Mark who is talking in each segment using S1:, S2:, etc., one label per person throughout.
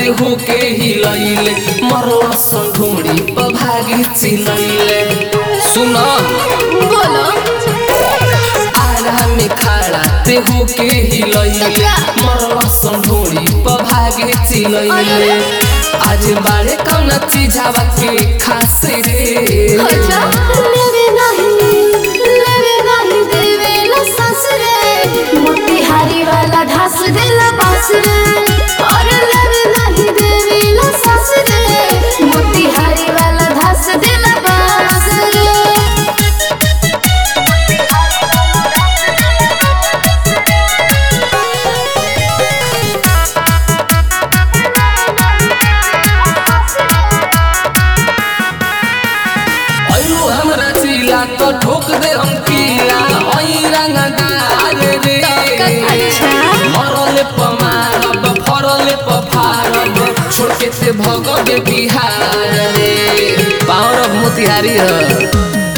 S1: देहो के हिलैले मरला संढोड़ी पर भागी चिलैले सुन
S2: बोलो
S1: आरा में खड़ा देहो के हिलैले मरला संढोड़ी पर भागी चिलैले आज बारे कौन चीजावा के खास रे
S2: अच्छा लेवे नहीं लेवे नहीं देवे ला ससुरे मोतिहारी वाला ढास देला बास रे और लेवे नहीं देवे ला ससुरे मोतिहारी वाला ढास देला बास रे
S1: अयो हमरा चिला तो ठोक दे हम कीला ओई रंगदार रे
S2: अच्छा।
S1: मरले प मारब फरले प फारब छोड़ के ते भगवे बिहार रे पावर ऑफ मोतिहारी है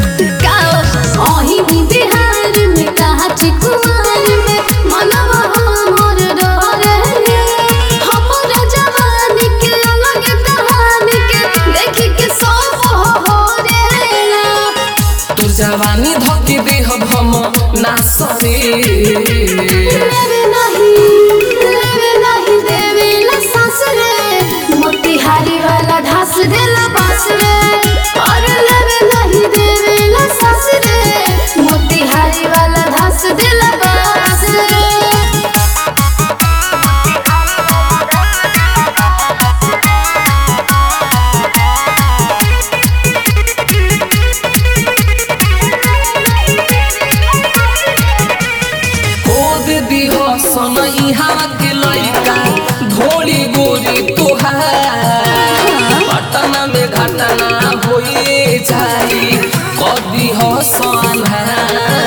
S2: अही भी बिहार में कहा चिकुआर में मनवा हमर डरे हमर जवानी के अलग कहानी के देखी के सब हो रे
S1: तू जवानी धके देहब हम नासरे
S2: लेवे नहीं लेवे नहीं देवे ला सास रे मोतिहारी वाला ढास देला बास रे और लेवे नहीं देवे ला सास रे मोतिहारी वाला ढास देला बास रे
S1: खोद दिह सनई हवा के लइका घोड़ी गोरी तोहार पटना में घटना होए जाई कदी हो सनहार